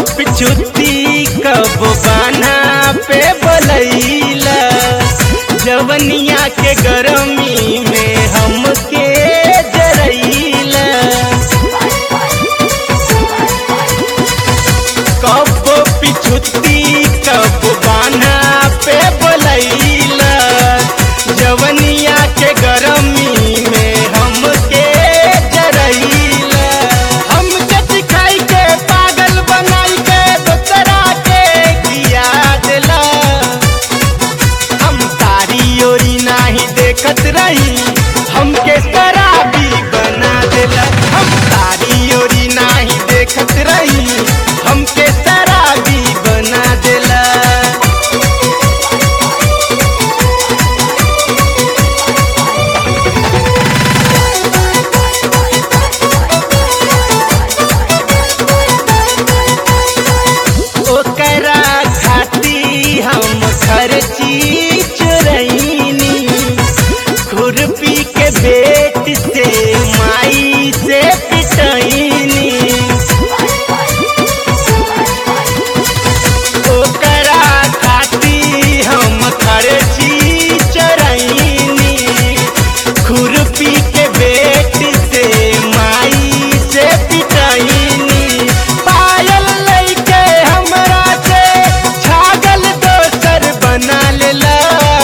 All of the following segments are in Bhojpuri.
पिछुती कब बाना पे बोलैला जवनिया के गरमी में हमके जरैला कब पिछुती कब बाना पे बोलैला जवनिया के गरमी में हमके जरैला हम जति खाई के पागल बनाई के दोसरा के किया दिला हम तारी ओरी नाही देखत रही हमके शराबी बना देला हम तारी ओरी नाही देखत रही हमके शराबी बना देला ओकरा खाती हम खर्ची चुरैनी खुरपी के बेट से माई से पिटैनी ओकरा खाती हम खर्ची चरैनी खुरपी के बेट से माई से पिटैनी पायल लैके हमरा से छागल दोसर बना लेला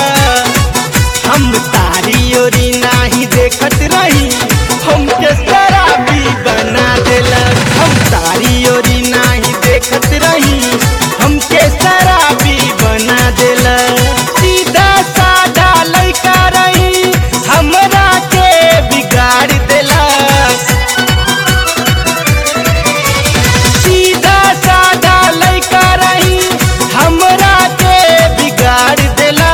हम तारी ओरी नाही देखत रही हमके शराबी बना देला हम तारी ओरी नाही देखत रही हमके शराबी बना देला सीधा साधा लड़का रही हमरा के बिगाड़ देला सीधा साधा लड़का रही हमरा के बिगाड़ देला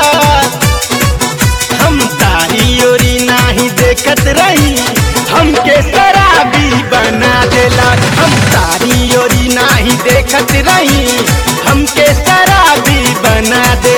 हम तारी ओरी नाही देखत रही हमके शराबी बना देला हम तारी ओरी नाही देखत रही हमके शराबी बना दे